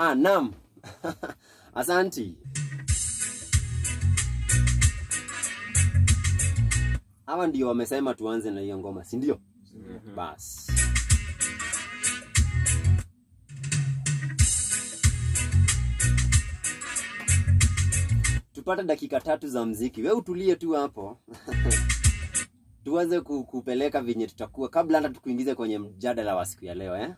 Ah, naam. Asanti. Hawa ndio wamesema tuanze na hiyo ngoma, si ndio? Basi. Tupate dakika tatu za mziki. We utulie tu hapo. Tuanze ku- kupeleka venye tutakuwa kabla hata tukuingize kwenye mjadala wa siku ya leo eh?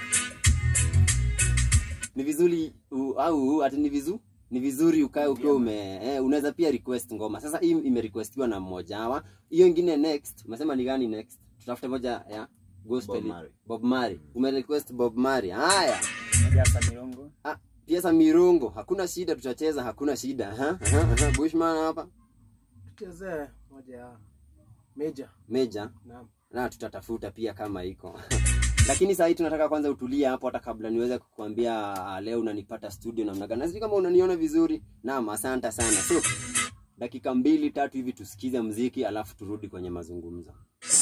Ni vizuri u, au ati ni vizu ni vizuri ukae ukiwa ume eh, unaweza pia request ngoma. Sasa hii imerequestiwa na mmoja hawa. Hiyo ingine next, umesema ni gani next? Tutafute moja ya gospel. Bob Marley. Bob Marley. Umerequest Bob Marley. Haya. Moja ya Mirongo. Ah, pia sa mirungo, hakuna shida, tutacheza, hakuna shida. Aha, aha, aha. Bushman hapa, tuchezee moja ya meja Meja naam na tutatafuta pia kama iko lakini saa hii tunataka kwanza utulie hapo, hata kabla niweze kukuambia ah, leo unanipata studio namna gani. Na Sijui kama unaniona vizuri. Naam, asante sana. So dakika mbili tatu hivi tusikize mziki, alafu turudi kwenye mazungumzo.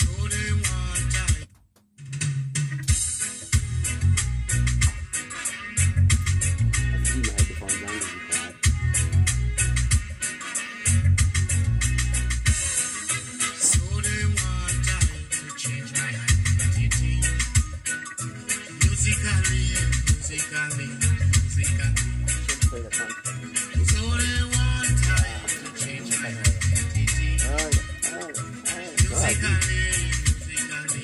Sijui ma headphones zangu ziko wapi. So they want I to change my identity. Musically, musically, musically. So they want I to change my identity. Musically, musically,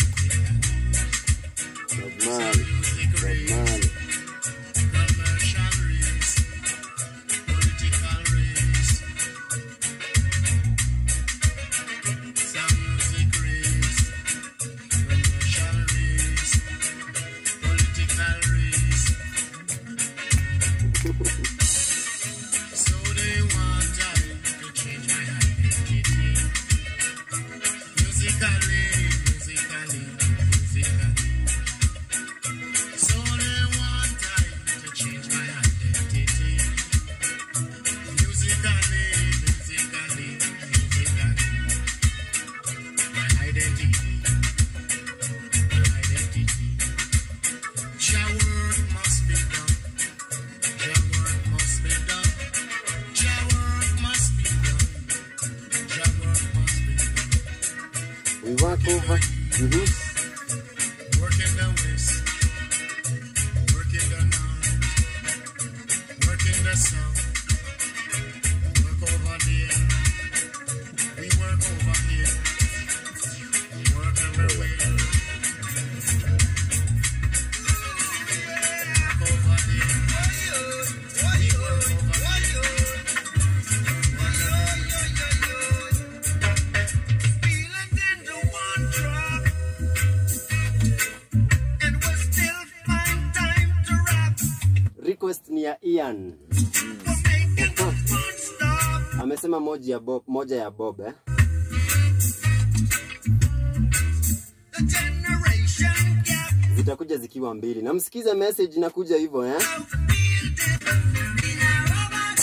Bob musically. Marley, Music Bob race, Marley. commercial race, political race. Some music race, commercial race, political race. So they want I to change my identity. Musically, musically, musically. So they want I to change my identity. Musically, musically, musically. My identity, my identity. Your work must be done. Your work must be done. Your work must be done. Your work must be done. We walk over. Mhm. Work in the west, work in the north, work in the south, work over there. We work over here, we work everywhere. Work over there, we work over here. Work everywhere. Feel it in the one drop. And we still find time to rap. Request ni ya Ian. We're making the fun stop. Amesema moja ya Bob, moja ya Bob eh? The generation gap. Zitakuja zikiwa mbili. Na msikize message inakuja hivyo eh? Feel it in our robot.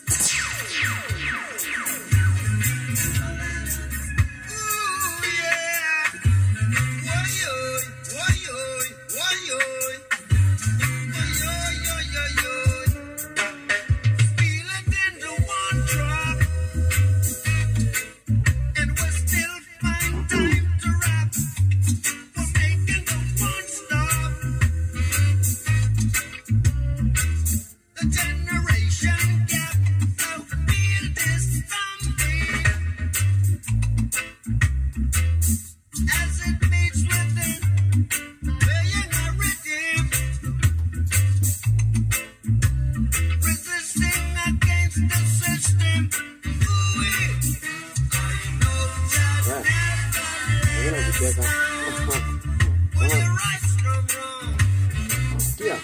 Ooh, yeah. Woy-oy, woy-oy, woy-oy. Woy-oy, oy-oy-oy. Feel it in the one drop. And we still find time to rap. We're making the fun stop. The generation gap. Now feel this from me. As it meets within, playing a rhythm. Resisting against the system. Ooh, I know just Yeah. never Mbona ukicheka? when the right's from wrong. Sikia.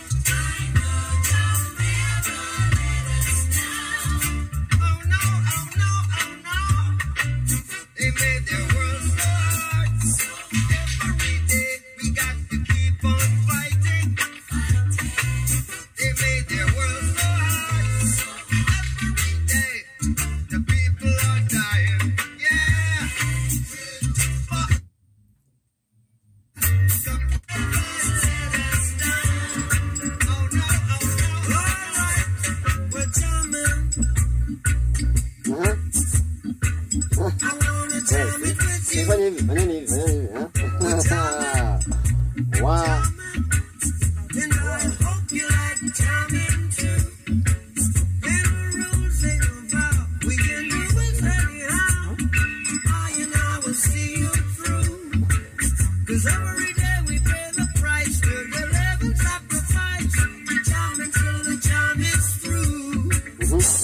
Oh no, oh no, oh no. They made their world so hard. Every day we got to keep on fighting. They made their world so hard. Every day the people are dying. Yeah. But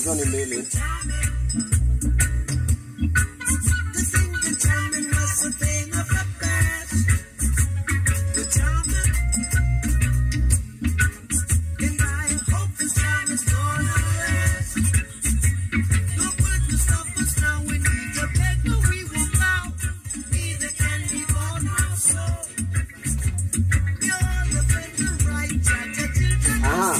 hizo ni mbili. Aha.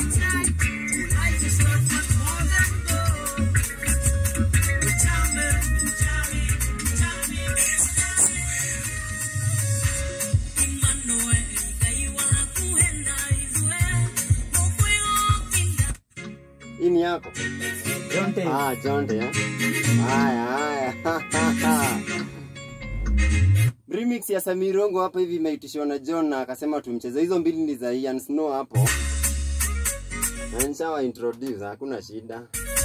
Hii ni yako? Jonte. Ah, Jonte eh? Haya, haya. Remix ya Samirongo hapa hivi imeitishwa na John na akasema tumcheze. Hizo mbili ni za Ian Snow hapo. Na nishawa introduce, hakuna shida.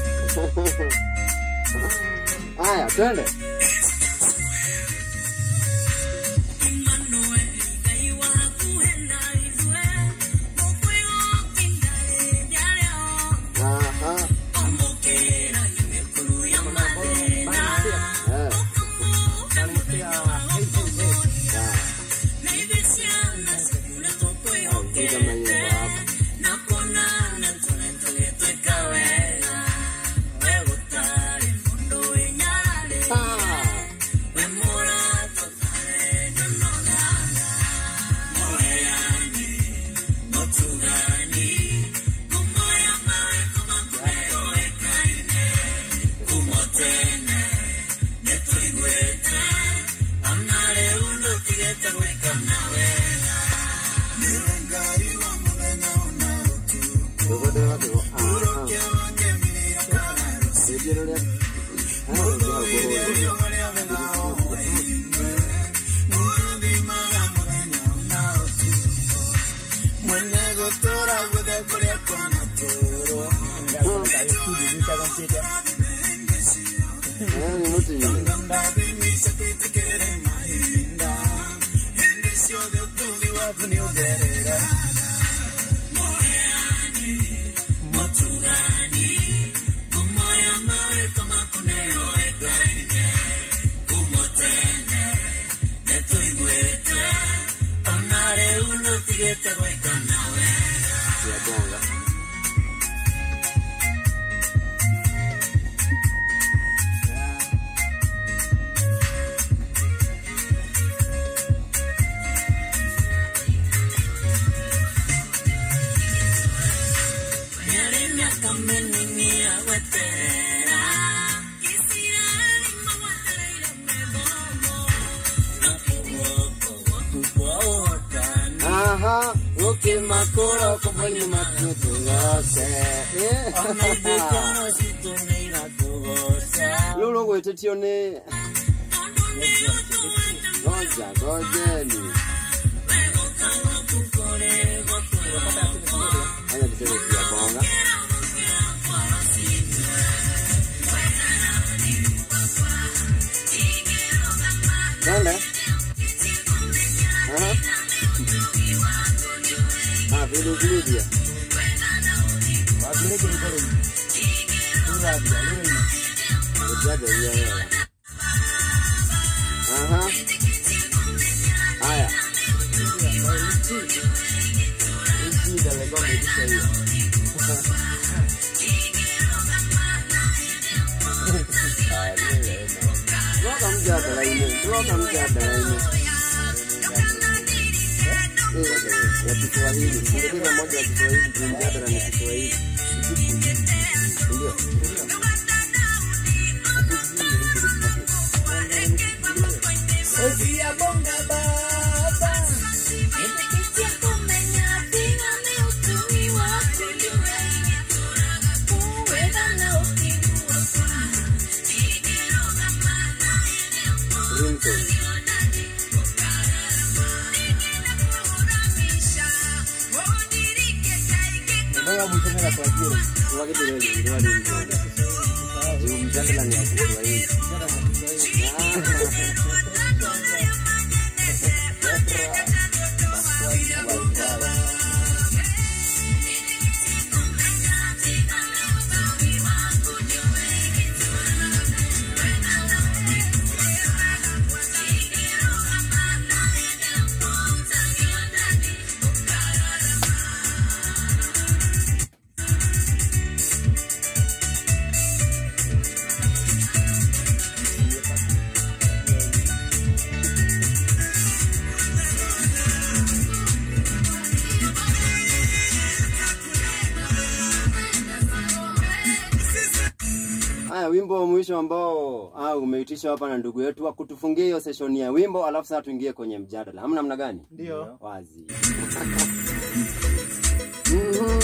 Haya, twende. Aha. Eh, sawa. Piga maimbo hapo. Ah. Dogo dogo dogo. Aha. Sijiro lya. Ah, dogo dogo. Eh, ni mtu yule. Ya bonga. Aha, uke makoro kumwenye matutu yose. Lolo gwetetio ni goja gojeni. Aya tuseme pia bonga. Nenda. Aha. Ah, video video. Ujaje wewe. Aha. Haya. Hii ndio lego mbele hiyo. Tuloka mjadala ine, tuloka mjadala ine. Eh, ya Kiswahili. Sikiliza moja ya Kiswahili, tu mjadala ni Kiswahili. Ndio. Ringtone. Tuwake tu leo, ndio ringtone. Juu mjadala ni ya Kiswahili. Haya, wimbo wa mwisho ambao ah, umeitishwa hapa na ndugu yetu wa kutufungia hiyo session ya wimbo, alafu sasa tuingie kwenye mjadala. Hamna namna gani? Ndio. Wazi. Mhm.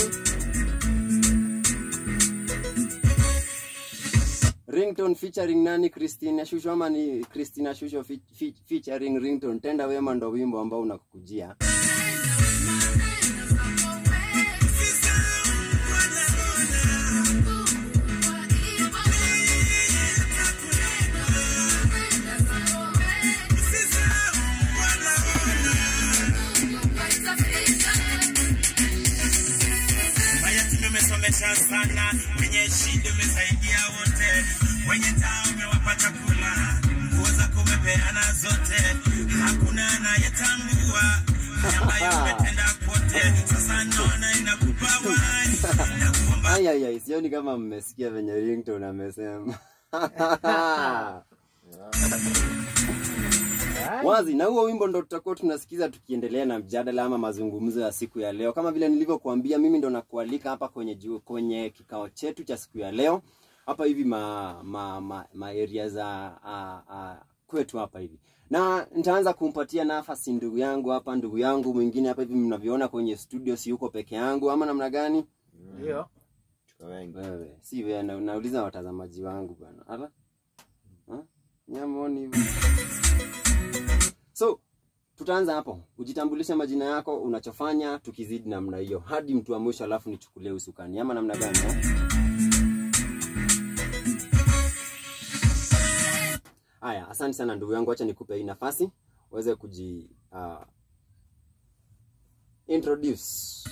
Ringtone featuring nani? Christina Shusho ama ni Christina Shusho fe fe featuring Ringtone. Tenda wema ndo wimbo ambao unakukujia. Mayatima umesomesha sana, wenye shida umesaidia wote, wenye taa umewapa chakula, nguo zako umepeana zote, hakuna anayetambua ambayo umetenda kwote. Sasa naona inakupa wai na kuomba Ai ai ai, sioni kama mmesikia venye Ringtone amesema. Wazi, na huo wimbo ndo tutakuwa tunasikiza tukiendelea na mjadala ama mazungumzo ya siku ya leo. Kama vile nilivyokuambia, mimi ndo nakualika hapa kwenye ju, kwenye kikao chetu cha siku ya leo hapa hivi ma, ma, ma, ma area za a, a, kwetu hapa hivi, na nitaanza kumpatia nafasi ndugu yangu hapa, ndugu yangu mwingine hapa hivi, mnavyoona kwenye studio, si yuko peke yangu ama namna gani? Ndio. Tuko wengi. Wewe si wewe, na unauliza watazamaji wangu bwana. Ala, Ha? nyamoni hivi. So tutaanza hapo, ujitambulishe majina yako, unachofanya, tukizidi namna hiyo hadi mtu wa mwisho, alafu nichukulie usukani ama namna gani? eh? Haya, asante sana ndugu yangu, acha nikupe hii nafasi uweze kuji uh, introduce.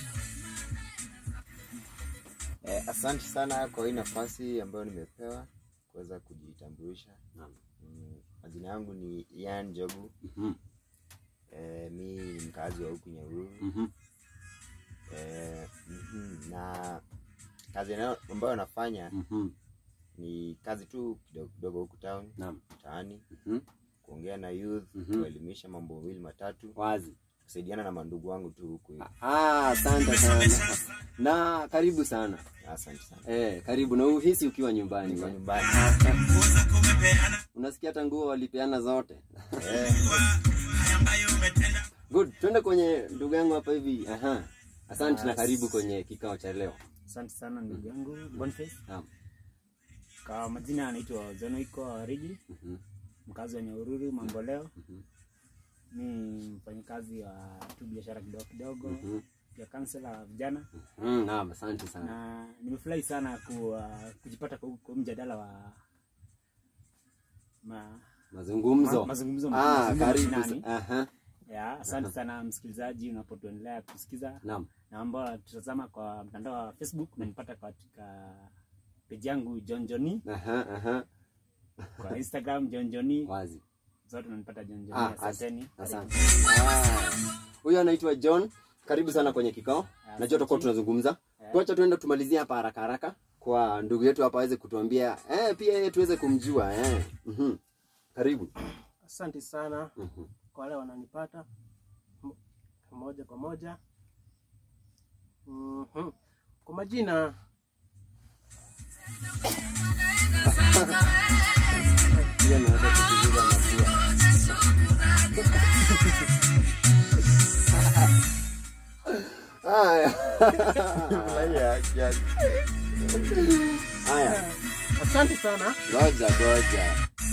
Eh, asante sana kwa hii nafasi ambayo nimepewa kuweza kujitambulisha. Naam. Mm, majina yangu ni Ian Jogu. Mhm, Eh, mi ni mkazi wa huku Nyahururu. mhm, Eh, mhm, na kazi nayo- ambayo nafanya mhm, ni kazi tu kidogo kidogo huku town Naam. mtaani, mhm. kuongea na youth, Mhm. kuelimisha mambo mawili matatu, Wazi. kusaidiana na mandugu wangu tu huku. hivi. Ah, asante sana na karibu sana Asante sana. eh, karibu na uhisi ukiwa nyumbani Niko eh. nyumbani. nguo zako umepeana, Unasikia hata nguo walipeana zote. Eh, haya ambayo umetenda Good, twende kwenye ndugu yangu hapa hivi. Aha. Asante na karibu kwenye kikao cha leo. Asante sana ndugu yangu Boniface. Naam. Kwa majina anaitwa Zonoiko Rigi, Mhm, mkazi wa Nyahururu Mamboleo. mhm, Ni mfanyakazi wa tu biashara kidogo kidogo, mhm. pia kansela wa vijana, Mm, naam, asante sana. na nimefurahi sana ku, uh, kujipata kwa, kwa mjadala wa ma, Mazungumzo. ma, mazungumzo ah, mazungumzo karibu. mashinani. sa- Aha. Ya, asante sana msikilizaji unapotuendelea kusikiza Naam. na ambao wanatutazama kwa mtandao wa Facebook, unanipata katika peji yangu John Johnny, Aha, aha. kwa Instagram John Johnny Wazi. zote unanipata John Johnny. Ah, as- Asanteni. Asante. Ah. Huyo anaitwa John. Karibu sana kwenye kikao. Najua tutakuwa tunazungumza. Tuacha tuende tumalizie hapa haraka haraka kwa ndugu yetu hapa aweze kutuambia eh, pia yeye tuweze kumjua eh. Mhm. Karibu. Asante sana Mhm. kwa wale wananipata m- moja kwa moja. Mhm. Kwa majina Pia naweza kusikiliza mapua. Haya. Haya. asante sana. Ngoja ngoja.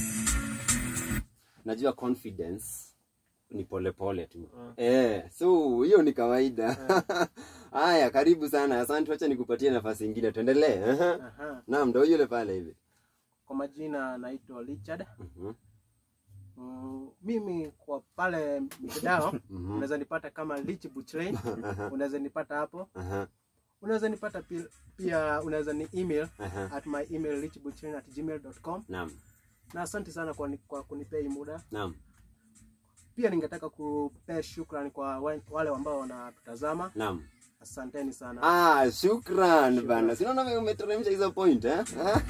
Najua confidence ni polepole tu. Eh, so hiyo ni kawaida. Haya, karibu sana. Asante, acha nikupatie nafasi nyingine. Tuendelee. Aha. Aha. Naam, ndio yule pale hivi. Kwa majina naitwa Richard. Mhm. Mm, mimi kwa pale mitandao Mhm. unaweza nipata kama Rich Butchlein, unaweza nipata hapo. Aha. Unaweza nipata pia, pia unaweza ni email Aha. at my email richbutchlein@gmail.com. Naam. Na asante sana kwa, ni- kwa kunipea hii muda. Naam. Pia ningetaka kupea shukrani kwa wa- wale ambao wanatutazama. Naam. Asanteni sana. Ah, shukran bana. Sinaona wewe umeteremsha hizo point eh?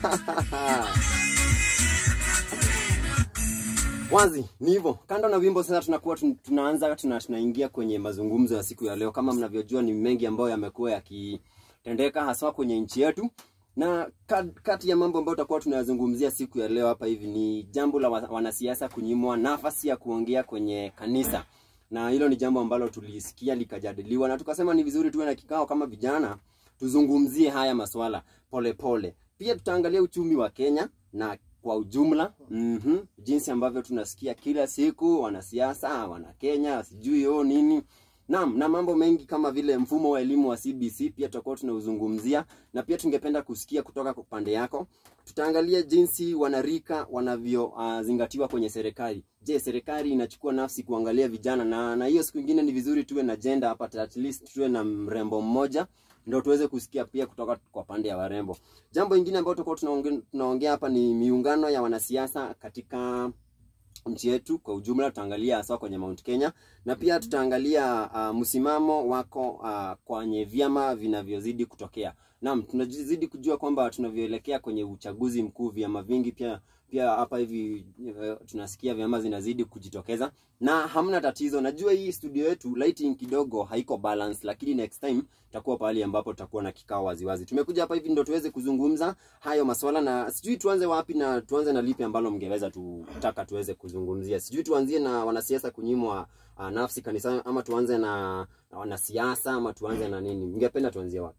Wazi, ni hivyo. Kando na wimbo sasa tunakuwa tun- tunaanza tuna, tunaingia kwenye mazungumzo ya siku ya leo. Kama mnavyojua ni mengi ambayo yamekuwa yakitendeka haswa kwenye nchi yetu. na ka- kati ya mambo ambayo tutakuwa tunayazungumzia siku ya leo hapa hivi ni jambo la wa- wanasiasa kunyimwa nafasi ya kuongea kwenye kanisa na hilo ni jambo ambalo tulisikia likajadiliwa na tukasema ni vizuri tuwe na kikao kama vijana tuzungumzie haya maswala polepole pole. pia tutaangalia uchumi wa kenya na kwa ujumla mm-hmm, jinsi ambavyo tunasikia kila siku wanasiasa wana kenya sijui o nini Naam, na mambo mengi kama vile mfumo wa elimu wa CBC pia tutakuwa tunauzungumzia, na pia tungependa kusikia kutoka kwa upande yako. Tutaangalia jinsi wanarika wanavyozingatiwa kwenye serikali. Je, serikali inachukua nafsi kuangalia vijana? Na na hiyo siku ingine ni vizuri tuwe na gender hapa, at least tuwe na mrembo mmoja ndio tuweze kusikia pia kutoka kwa pande ya warembo. Jambo ingine ambalo tutakuwa tunaongea tunaongea hapa ni miungano ya wanasiasa katika nchi yetu kwa ujumla. Tutaangalia hasa kwenye Mount Kenya na pia tutaangalia uh, msimamo wako uh, kwenye vyama vinavyozidi kutokea. Naam, tunazidi kujua kwamba tunavyoelekea kwenye uchaguzi mkuu, vyama vingi pia pia hapa hivi uh, tunasikia vyama zinazidi kujitokeza na hamna tatizo. Najua hii studio yetu lighting kidogo haiko balance, lakini next time tutakuwa pahali ambapo tutakuwa na kikao waziwazi. Tumekuja hapa hivi ndio tuweze kuzungumza hayo maswala, na sijui tuanze wapi na tuanze na lipi ambalo mngeweza tutaka tuweze kuzungumzia. Sijui tuanzie na wanasiasa kunyimwa uh, nafsi kanisani, ama tuanze na na wanasiasa, ama tuanze na nini? Mngependa tuanzie wapi?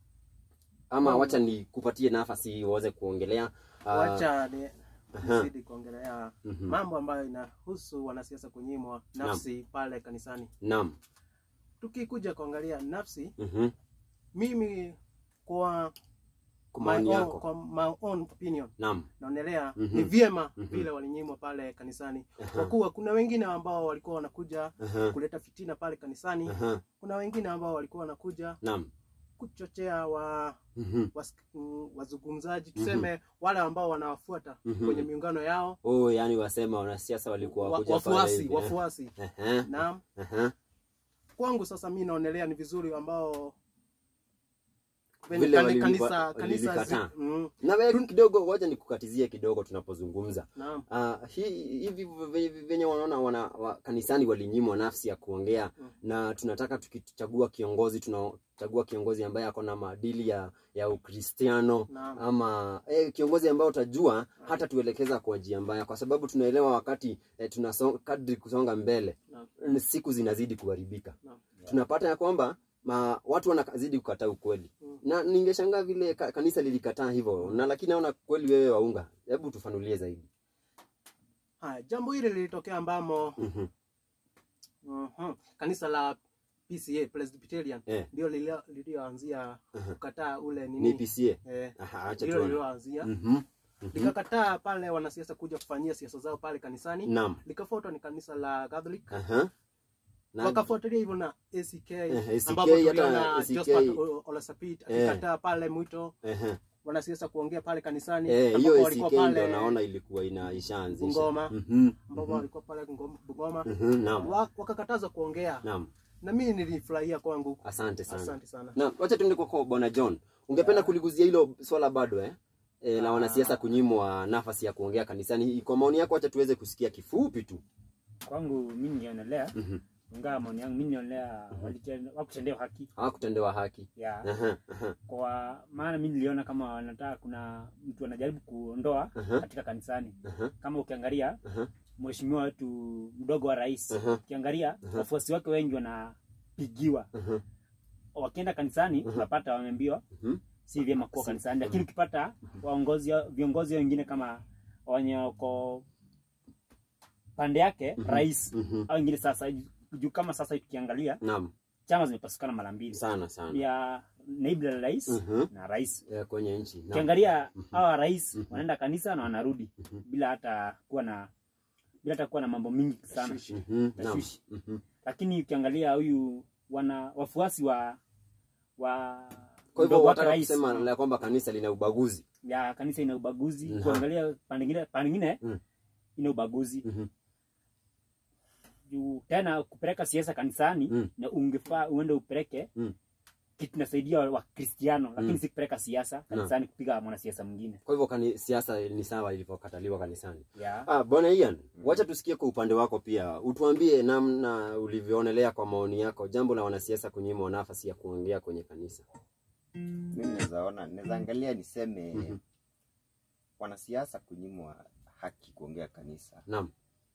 Ama Um, wacha nikupatie nafasi uweze kuongelea uh, wacha ni aha. nizidi kuongelea Mhm. mambo ambayo inahusu wanasiasa kunyimwa nafsi pale kanisani. Naam. Tukikuja kuangalia nafsi, Mhm. mimi kwa Kwa my maoni own, yako. kwa my own opinion Naam. naonelea Mhm. ni vyema Mhm. vile walinyimwa pale kanisani, Aha. kwa kuwa kuna wengine ambao walikuwa wanakuja Aha. kuleta fitina pale kanisani. Aha. Kuna wengine ambao walikuwa wanakuja Naam. kuchochea wa Mhm. was- mm, wazungumzaji tuseme wale ambao wanawafuata Mhm. kwenye miungano yao Oh, yani wasema wanasiasa walikuwa wa, wakuja pale wafuasi hivi, eh? wafuasi Aha. naam Aha. kwangu sasa mi naonelea ni vizuri ambao Vile kani- walili- kanisa wa- kanisa zi, walilikataa. mm, Na wewe kidogo, wacha nikukatizie kidogo tunapozungumza. naam Uh, hii hivi ve- ve- venye wanaona wana, wa, kanisani walinyimwa nafsi ya kuongea Mm. na tunataka tukichagua kiongozi tunachagua kiongozi ambaye ako na maadili ya ya Ukristiano naam ama eh, kiongozi ambaye utajua hata tuelekeza kwa njia mbaya, kwa sababu tunaelewa wakati eh, tunasonga kadri kusonga mbele naam siku zinazidi kuharibika naam tunapata ya kwamba ma, watu wanazidi kukataa ukweli Mm. na ningeshangaa vile ka, kanisa lilikataa hivyo na lakini naona kweli wewe waunga hebu tufanulie zaidi haya jambo hili lilitokea ambamo Mhm. mhm, kanisa la PCA Presbyterian Eh. ndio lilio- lilioanzia Aha. kukataa ule ni nini PCA eh, Aha, acha ndilo tuone lilioanzia Mhm. Mhm. likakataa pale wanasiasa kuja kufanyia siasa zao pale kanisani Naam. likafuatwa ni kanisa la Catholic Aha. Na- wakafuatilia hivyo na ACK Eh, ACK, ambapo hata tuliona ACK. Josephat O- Olasapit Eh. akikataa pale mwito Aha. wanasiasa kuongea pale kanisani Eh, ambapo hiyo walikuwa ACK ndio pale naona ilikuwa ina ishaanzisha Bungoma. Mhm. ambapo walikuwa pale Ngom- Bungoma Mhm. Naam. Wa- wakakatazwa kuongea Naam. na mimi nilifurahia kwangu Asante sana. asante sana Na wacha tuende kwako bwana John. Ungependa kuliguzia hilo swala bado eh? E, la Ah. wanasiasa kunyimwa nafasi ya kuongea kanisani. Kwa maoni yako acha tuweze kusikia kifupi tu. kwangu mi nionelea Mhm. ingawa maoni yangu mi nionelea wakutendewa haki Hawakutendewa haki. ya Aha. Aha. kwa maana mi niliona kama wanataka kuna mtu anajaribu kuondoa Aha. katika kanisani Aha. kama ukiangalia Aha. mheshimiwa wetu mdogo wa rais Aha. ukiangalia Aha. wafuasi wake wengi wanapigiwa Aha. wakienda kanisani Aha. unapata wameambiwa Mhm. si vyema kuwa Si- kanisani lakini ukipata waongozi viongozi wengine kama wenye wako pande yake Mhm. rais Mhm. au wengine sasa juu kama sasa hivi tukiangalia Naam. chama zimepasukana mara mbili Sana sana. ya naibu la rais Mhm. na rais Eh, kwenye nchi. Naam. ukiangalia Mhm. hawa rais Mhm. wanaenda kanisa na wanarudi Mhm. bila hata kuwa na bila hata kuwa na mambo mingi sana Tashwishi. Mhm. Naam. Tashwishi. Mhm. lakini ukiangalia huyu wana wafuasi wa wa Kwa hivyo mdogo wake wataka rais, kusema la kwamba kanisa lina ubaguzi. ya kanisa ina ubaguzi Naam. kuangalia pande ingine pande ingine Mm. ina ubaguzi Mhm. juu tena kupeleka siasa kanisani Mm. na ungefaa uende upeleke Mm. kitu nasaidia wakristiano lakini Mm. si kupeleka siasa kanisani kupiga mwanasiasa mwingine Kwa hivyo kani, siasa ni sawa ilivyokataliwa kanisani. ya Ah, bwana Ian, wacha tusikie kwa upande wako pia. Utuambie namna ulivyoonelea kwa maoni yako jambo la wanasiasa kunyimwa nafasi ya kuongea kwenye kanisa. mimi naweza ona naweza angalia niseme Mhm. wanasiasa kunyimwa haki kuongea kanisa Naam.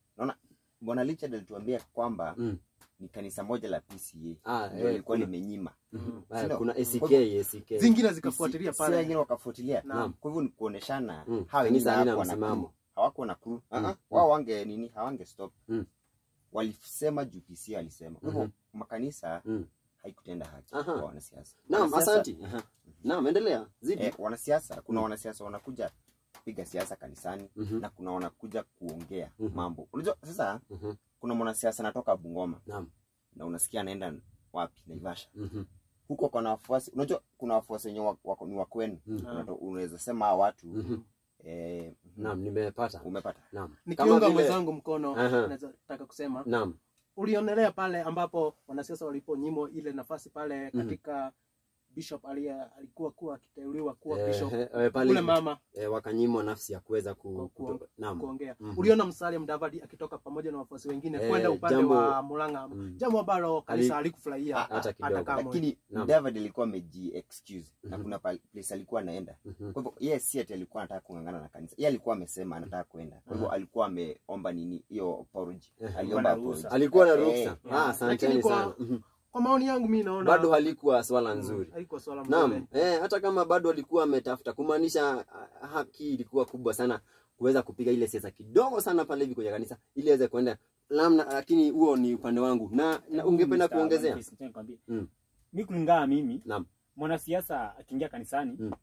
bwana Richard alituambia kwamba Mm. ni kanisa moja la PCA Ah, ndio eh, lilikuwa kuna- limenyima Mhm. Si Ah, ndio? kuna Kwa ACK, ACK. zingine zikafuatilia Si- si pale wengine wakafuatilia Naam. kwa hivyo ni kuoneshana Mm. hawa Kanisa wengine halina hawakuwa na msimamo. crew. hawakuwa na crew Mm. Ah, ah, wao wange nini hawange stop Mm. walisema juu PCA alisema kwa hivyo Mhm. makanisa Mm. haikutenda haki Aha. kwa wanasiasa Naam, Wanasiasa- asanti. Aha. Naam, endelea. Zidi. eh, wanasiasa kuna Mm. wanasiasa wanakuja kupiga siasa kanisani Mhm. na kuna wanakuja kuongea Mhm. mambo unajua sasa Mhm. kuna mwanasiasa anatoka Bungoma Naam. na unasikia anaenda wapi Naivasha Mhm. huko kuna wafuasi unajua kuna wafuasi wenye wako- wako- ni wa kwenu Mhm. Unato- unaweza sema hawa watu Mhm. eh, mhm, Naam, nimepata. umepata Naam. nikiunga vile- mwenzangu mkono Aha. naweza taka kusema Naam. ulionelea pale ambapo wanasiasa waliponyimwa ile nafasi pale Mhm. katika bishop aliye alikuwa kuwa akiteuliwa kuwa Eh, bishop eh, eh, pale ule hivi, mama eh, wakanyimwa nafsi ya kuweza ku, Ku- kuto- ku- naam. kuongea Mhm. uliona Musalia Mudavadi akitoka pamoja na wafuasi wengine Eh, kwenda upande jambo- wa Murang'a Mm. jambo ambalo kanisa Ali- halikufurahia Ah, hata kidogo. kamwe. lakini Naam. David alikuwa ameji excuse na Mhm. kuna pale- place alikuwa anaenda Mhm. kwa hivyo yeye si ati alikuwa anataka kung'ang'ana na kanisa yeye alikuwa amesema anataka kwenda kwa hivyo alikuwa ameomba nini hiyo apology Eh, aliomba na ruhusa. apology Alikuwa na Eh, ruhusa. eh. Ah, asanteni Lakini kwa- sana. Mhm. kwa maoni yangu mi naona Bado halikuwa swala Mm, nzuri. haikuwa swala Naam, mzuri. eh, hata kama bado alikuwa ametafuta kumaanisha ah, haki ilikuwa kubwa sana kuweza kupiga ile siasa kidogo sana pale hivi kwenye kanisa ili aweze kwenda namna, lakini huo ni upande wangu na, na ungependa Mr. kuongezea? Boniface, nataka nikwambie. Mm. mi kulingana mimi Naam. mwanasiasa akiingia kanisani Mm.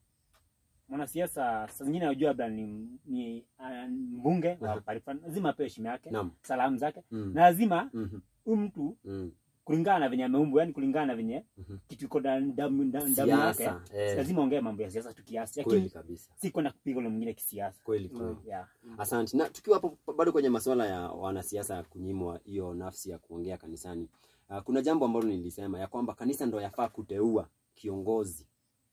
mwanasiasa saa zingine najua labda ni, ni uh, mbunge wa Aha. pale fulani, lazima apewe heshima yake Naam. salamu zake Mm. na lazima Mhm. huyu mtu Mm. kulingana na venye ameumbwa yani kulingana na venye Mhm. kitu iko ndani- damu damu- damu yake Siasa. Eh, lazima ongee mambo ya siasa tu kiasi kweli lakini kabisa. si kwenda kupiga ule mwingine kisiasa Kweli kweli. yeah. Asante. Na tukiwa hapo bado kwenye masuala ya wanasiasa kunyimwa hiyo nafsi ya kuongea kanisani, uh, kuna jambo ambalo nilisema ya kwamba kanisa ndo yafaa kuteua kiongozi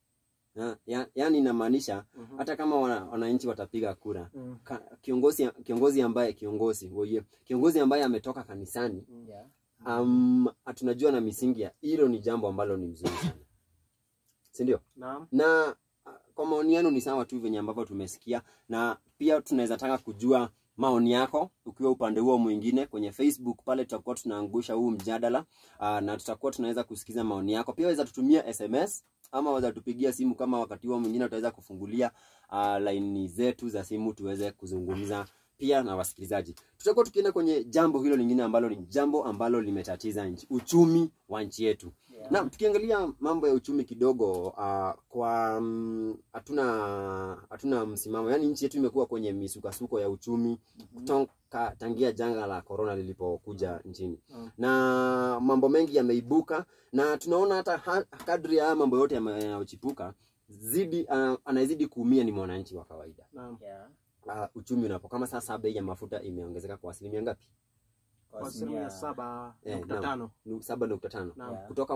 ya, ya, yani inamaanisha Mhm. hata kama wana- wananchi watapiga kura Mm. ka, kiongozi kiongozi ambaye kiongozi woye kiongozi ambaye ametoka kanisani Yeah. um, tunajua na misingi ya hilo ni jambo ambalo ni mzuri sana si ndio Naam. na uh, kwa maoni yenu ni sawa tu venye ambavyo tumesikia na pia tunaweza taka kujua maoni yako ukiwa upande huo mwingine kwenye facebook pale tutakuwa tunaangusha huu mjadala uh, na tutakuwa tunaweza kusikiza maoni yako pia waweza tutumia sms ama waweza tupigia simu kama wakati huo mwingine tutaweza kufungulia uh, laini zetu za simu tuweze kuzungumza pia na wasikilizaji tutakuwa tukienda kwenye jambo hilo lingine ambalo ni jambo ambalo limetatiza nchi uchumi wa nchi yetu Yeah. na tukiangalia mambo ya uchumi kidogo uh, kwa mm, hatuna hatuna msimamo yaani nchi yetu imekuwa kwenye misukasuko ya uchumi kutoka tangia janga la corona lilipokuja nchini Mm. na mambo mengi yameibuka na tunaona hata ha, kadri ya haya mambo yote yame- yanayochipuka zidi uh, anayezidi kuumia ni mwananchi wa kawaida Naam. Yeah. uh, uchumi unapo kama sasa bei ya mafuta imeongezeka kwa asilimia ngapi Kwa Kwa asilimia asilimia- saba Eh, nukta naam. tano. Nu- saba nukta tano Naam. Yeah. kutoka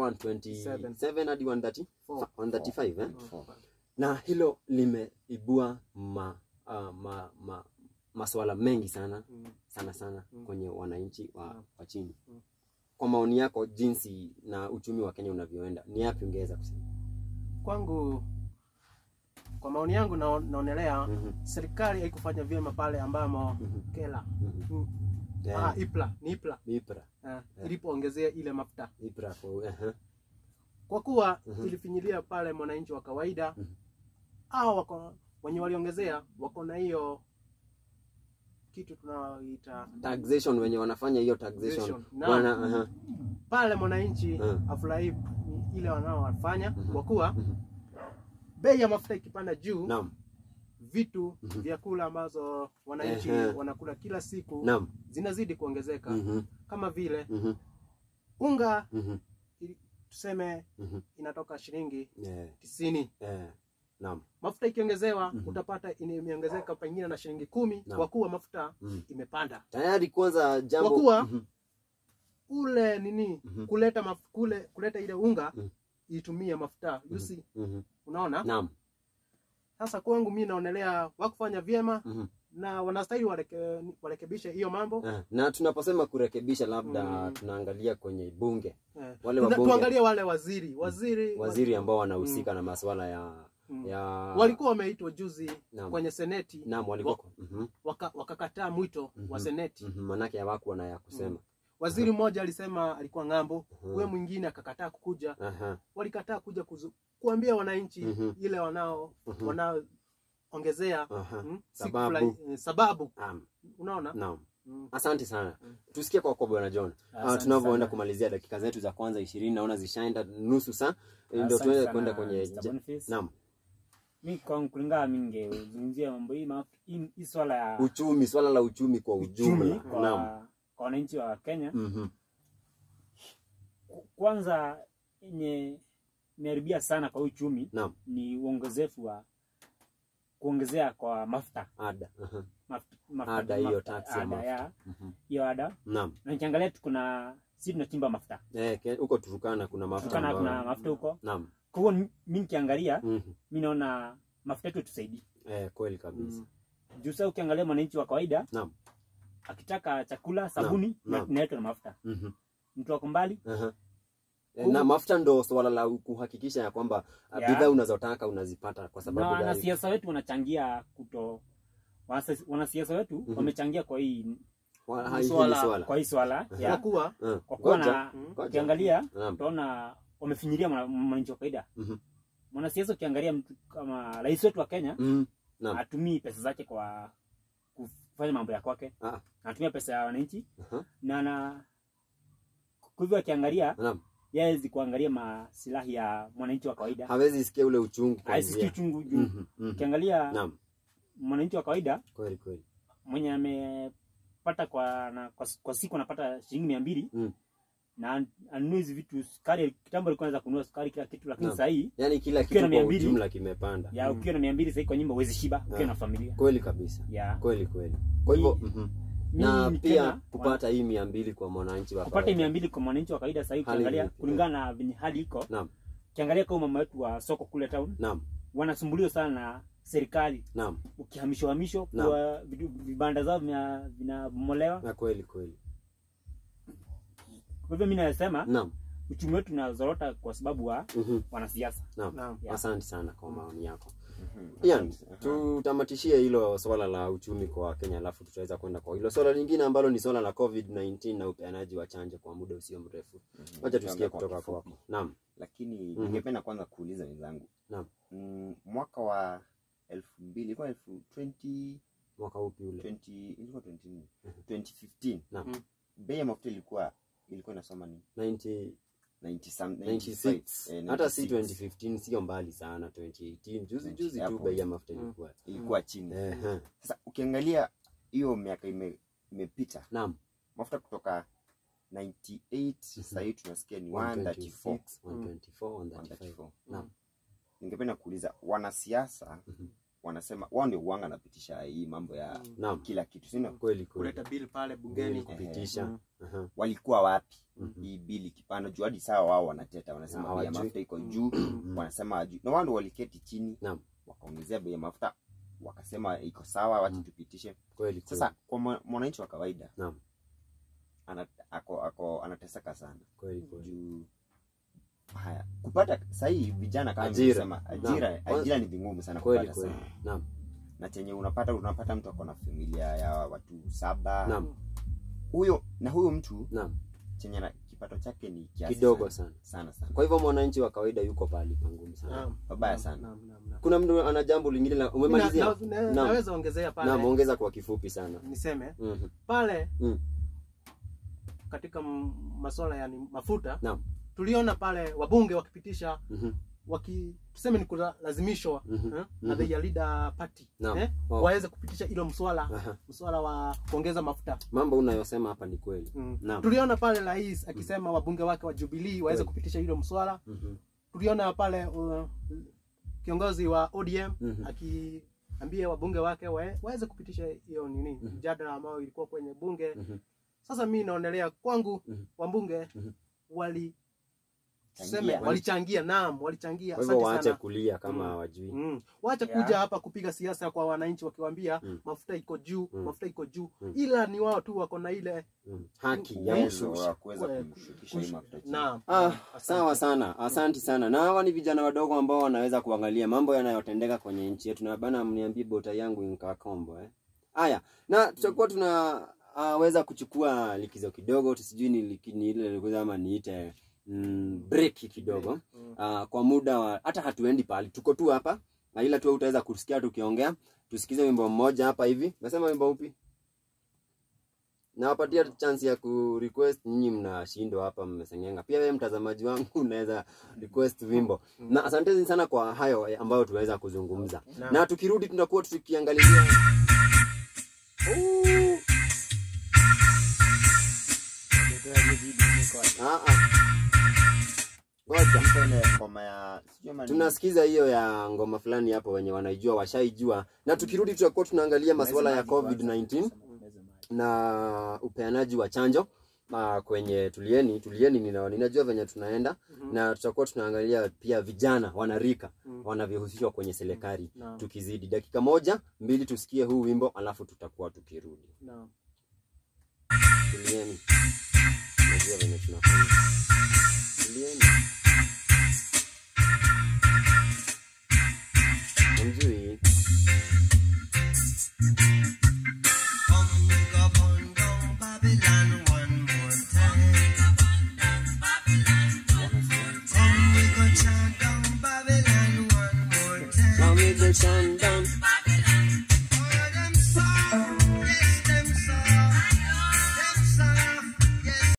127 hadi 130 Four. 135 eh? Mm. na hilo limeibua ma, uh, ma, ma, masuala mengi sana Mm. sana sana Mm. kwenye wananchi wa, Mm. wa chini Mm. kwa maoni yako jinsi na uchumi wa kenya unavyoenda ni yapi ungeweza kusema Kwangu, kwa maoni yangu nao- naonelea Mhm, serikali haikufanya vyema pale ambamo mhm, kela mhm. Mm. Eh, ah, ipla ni ipla ipra eh, ilipoongezea ile mafuta ipra kwa- aha, kwa kuwa Mhm. ilifinyilia pale mwananchi wa kawaida Mhm. au wako wenye waliongezea wako na hiyo kitu tunaoita taxation wenye wanafanya hiyo taxation Taxation. Naam. wana aha, pale mwananchi Mhm. afurahi ile wanaowafanya Mhm. kwa kuwa Mhm. bei ya mafuta ikipanda juu naam vitu Mhm. vyakula ambazo wananchi Ehe. wanakula kila siku naam zinazidi kuongezeka Mhm, kama vile mhm, unga mhm, ili- tuseme mhm. inatoka shilingi Eh, tisini eh, naam mafuta ikiongezewa Mhm. utapata ine- imeongezeka pengine na shilingi kumi Naam. kwa kuwa mafuta Mm. imepanda tayari kwanza jambo Kwa kuwa- Mhm, ule nini Mhm. kuleta maf, kule kuleta ile unga Mhm. itumie mafuta yusi mhm. unaona naam sasa kwangu mi naonelea wakufanya vyema Mhm. na wanastahili wareke, warekebishe hiyo mambo Ah, na tunaposema kurekebisha labda Mm. tunaangalia kwenye bunge eh. wale Tuna- wabunge- tuangalie wale waziri waziri waziri ambao wanahusika na masuala ya Mm. ya walikuwa wameitwa juzi Naam. kwenye seneti naam walikuwa mhm, waka- wakakataa mwito wa Mhm. seneti mhm, manake hawakuwa na ya kusema waziri mmoja alisema alikuwa ng'ambo Mhm. huyo mwingine akakataa kukuja Aha, walikataa kuja kuzu, kuambia wananchi Mhm. ile wanao Mhm. wanaoongezea aha. mm, siku Sababu. fulani, eh, sababu Naam, unaona naam. Mm. asante sana Mm. tusikie kwa kwa bwana john uh, Asante tunavyoenda sana. kumalizia dakika zetu za kwanza ishirini naona zishaenda nusu saa ndio Asante tuweze sana, kwenda kwenye Mr. ja- Boniface. naam mi kwa kulingana mingezungumzia mambo hii ma- hii hii swala ya uchumi swala la uchumi kwa uchumi ujumla kwa naam kwa wananchi wa Kenya. Mhm. Ku- Kwanza yenye imeharibia sana kwa uchumi naam ni uongezefu wa kuongezea kwa mafuta ada Aha. mafuta, mafuta, Ada hiyo mafuta, tax ya ada mafuta. ya Mhm. hiyo ada naam na nikiangalia tu kuna si tunachimba mafuta Eh, ke- huko turukana kuna mafuta tukana ambayo- kuna mafuta huko naam kwa hiyo mi nikiangalia Mhm. mi naona mafuta yetu tusaidii eh, kweli kabisa Mm. juu sasa ukiangalia mwananchi wa kawaida naam akitaka chakula sabuni naam. inaletwa na mafuta Mhm. mtu wako mbali Aha. Eh, Huku- na mafuta ndo swala la kuhakikisha ya kwamba ah, Yeah. bidhaa unazotaka unazipata kwa na sababu gari wanasiasa wetu wanachangia kuto wanasa- wanasiasa wetu Mhm. wamechangia kwa hii Wa- ha- hili Swala- swala kwa hii swala kwa ya kuwa Eh, kwa kuwa ngoja, na ngoja. ukiangalia Naam. utaona wamefinyiria mwana- mwananchi wa kawaida Mhm. mwanasiasa ukiangalia mtu kama rais wetu wa Kenya Mhm. Naam. atumii pesa zake kwa kufanya mambo ya kwake Ah. anatumia pesa ya wananchi Aha. na na kwa hivyo akiangalia Naam. yeye hawezi kuangalia masilahi ya mwananchi wa kawaida hawezi sikia ule uchungu haisikia kuanzia. uchungu juu Mhm, mhm. ukiangalia Naam, mwananchi wa kawaida kweli kweli. mwenye amepata kwa, na, kwa, kwa siku anapata shilingi mia mbili Mm. na anunue hizi vitu sukari kitambo alikuwa anaweza kununua sukari kila kitu lakini Naam. sasa hii Yaani kila Ukiwa na kitu mia kwa mbili, ujumla kimepanda. ya ukiwa na mia mbili sahii kwa nyumba huwezi shiba ukiwa Ah. na familia Kweli kabisa. ya Kweli kweli. Kwa hivyo Mi- mhm. mi na ni pia Kenya, kupata hii mia mbili kwa mwananchi wa kupata kawaida. mia mbili kwa mwananchi wa kawaida sahii Hali ukiangalia vipi? kulingana na venye hali iko Naam, ukiangalia kama mama wetu wa soko kule town naam, wanasumbuliwa sana na serikali naam. ukihamishwa hamisho Naam. kwa vidu- vibanda zao vina- vinabomolewa Na kweli kweli. kwa hivyo mi nasema Naam. uchumi wetu unazorota kwa sababu wa Mhm. wanasiasa Naam. Naam. Yeah. Asante sana kwa maoni yako. Mhm. Ian, Asante. Aha. tutamatishie hilo swala la uchumi kwa Kenya, alafu tutaweza kwenda kwa hilo swala lingine ambalo ni swala la COVID-19 na upeanaji wa chanjo kwa muda usio mrefu. Mhm. Wacha tusikie Tuanze kwa kutoka kifupi. kwako. Naam. lakini Mhm. ningependa kwanza kuuliza wenzangu Naam. mm, mwaka wa elfu mbili ilikuwa elfu 20 Mwaka upi ule? 20 ilikuwa 20 nini? Mhm. 2015 Naam. Mm. bei ya mafuta ilikuwa ilikuwa inasoma ni 90 90 some- 96 95, eh, hata si 96. 2015 sio mbali sana 2018 juzi juzi tu Hapo. bei ya mafuta Mm. ilikuwa ilikuwa chini Ehe. sasa ukiangalia hiyo miaka ime- imepita naam mafuta kutoka 98 sasa hii tunasikia ni 134 126 124 135 134. naam ningependa kuuliza wanasiasa Mhm. wanasema wao ndio uwanga napitisha hii mambo ya naam kila kitu sino kweli kweli kuleta bill pale Kweli bungeni kupitisha Mm. Aha. walikuwa wapi Mhm. hii bili kipanda juu hadi sawa wao wanateta wanasema bei ya Hawajui. mafuta iko juu Mhm. wanasema hawajui na wao ndio waliketi chini Naam. wakaongezea bei ya mafuta wakasema iko sawa wacha Mhm. tupitishe kweli sasa kwa mwa- mwananchi wa kawaida Naam. ana, ako, ako anateseka sana kweli kweli juu haya kupata sahii vijana kama Ajira. nilivyosema, ajira Naam. ajira ni vingumu sana kweli kupata kweli sana naam na chenye unapata unapata mtu ako na familia ya watu saba naam huyo na huyo mtu naam chenye na kipato chake ni kiasi kidogo sana sana sana sana kwa hivyo mwananchi wa kawaida yuko pahali pangumu sana Naam. Babaya Naam, sana. naam, naam, naam. kuna mtu ana jambo lingine la Na- umemalizia na- na- Naam. naweza ongezea pale naam ongeza kwa kifupi sana niseme Mhm. pale Mm. katika m- masuala yani mafuta Naam. tuliona pale wabunge wakipitisha Mhm. waki tuseme ni kulazimishwa Mhm. eh, Mhm. na the leader party Naam. eh, Oh. waweze kupitisha ilo mswala Aha. mswala wa kuongeza mafuta mambo unayosema hapa ni kweli mm. Naam. tuliona pale rais akisema wabunge wake wa Jubilee waweze Kweli. kupitisha hilo mswala Mhm. tuliona pale uh, kiongozi wa ODM Mhm. akiambia wabunge wake wae- waweze kupitisha hiyo nini Mhm. mjadala ambao ilikuwa kwenye bunge Mhm. sasa mi naonelea kwangu Mhm. wabunge Mhm. wali tuseme walichangia, naam, walichangia. Kwa hivyo Asante waache sana. kulia kama Mm. hawajui. Mm. Wacha Yeah. kuja hapa kupiga siasa kwa wananchi wakiwaambia Mm. mafuta iko juu, Mm. mafuta iko juu. Mm. Ila ni wao tu wako na ile Mm. Haki ya Mm. uwezo kushusha. wa kuweza Kwe- kumshukisha hii mafuta chini. naam. Ah, Asante. sawa sana, asanti sana. Na hawa ni vijana wadogo ambao wanaweza kuangalia mambo yanayotendeka kwenye nchi yetu, na bana, mniambie bota yangu nkakombo eh. Haya, na tutakuwa tuna uh, weza kuchukua likizo kidogo, tusijui ni liki- ni ile likizo ama niite mm, break kidogo Mm. uh, kwa muda wa hata hatuendi pahali, tuko tu hapa na ila tu utaweza kusikia tukiongea. Tusikize wimbo mmoja hapa hivi. Nasema wimbo upi? Nawapatia chance ya ku request, nyinyi mnashindwa hapa, mmesengenga. Pia wewe mtazamaji wangu unaweza request wimbo. Na asanteni sana kwa hayo ambayo tuweza kuzungumza. Naam. Na tukirudi tutakuwa tukiangalia Ooh. Ah, ah. Ngoja. Mko ile ngoma ya sijui ama ni- tunasikiza hiyo ya ngoma fulani hapo wenye wanaijua washaijua na tukirudi tutakuwa tunaangalia masuala ya covid-19 na upeanaji wa chanjo uh, kwenye tulieni tulieni nina, ninajua venye tunaenda Mhm. na tutakuwa tunaangalia pia vijana wanarika Mm. wanavyohusishwa kwenye serikali Naam. tukizidi dakika moja mbili tusikie huu wimbo alafu tutakuwa tukirudi Naam. tulieni najua venye tunafanya tulieni Hamjui? Come we go burn down Babylon one more time. Come we go chant down Babylon one more time. Come with the sun down